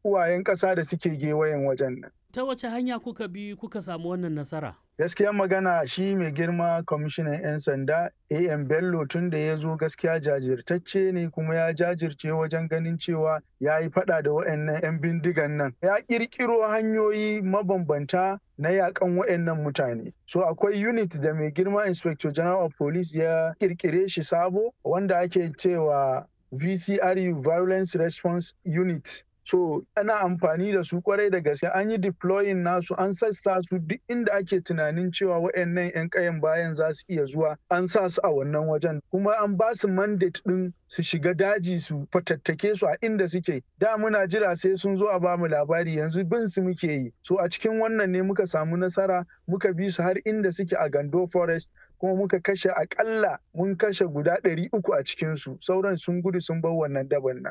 uwayen ƙasa da suke gewayen wajen nan. Ta wace hanya kuka bi kuka samu wannan nasara? Gaskiya magana shi mai girma kwamishinan 'yan sanda AM Bello tun da ya zo gaskiya jajirtacce ne kuma ya jajirce wajen ganin cewa ya yi fada da waɗannan 'yan bindigan nan. Ya ƙirƙiro hanyoyi mabambanta na yakan waɗannan mutane. So akwai unit da mai girma Inspector General of Police ya ƙirƙire shi sabo wanda ake cewa VCRU Violence Response Unit. So ana amfani da su kwarai da gaske an yi deploying nasu an sassa su duk inda ake tunanin cewa waɗannan 'yan kayan bayan za su iya zuwa an sa su a wannan wajen kuma an ba su mandate ɗin su shiga daji su fatattake su a inda suke da muna jira sai sun zo a ba mu labari yanzu bin su muke yi so a cikin wannan ne muka samu nasara muka bi su har inda suke a gando forest kuma muka kashe akalla mun kashe guda ɗari uku a cikinsu sauran sun gudu sun bar wannan daban nan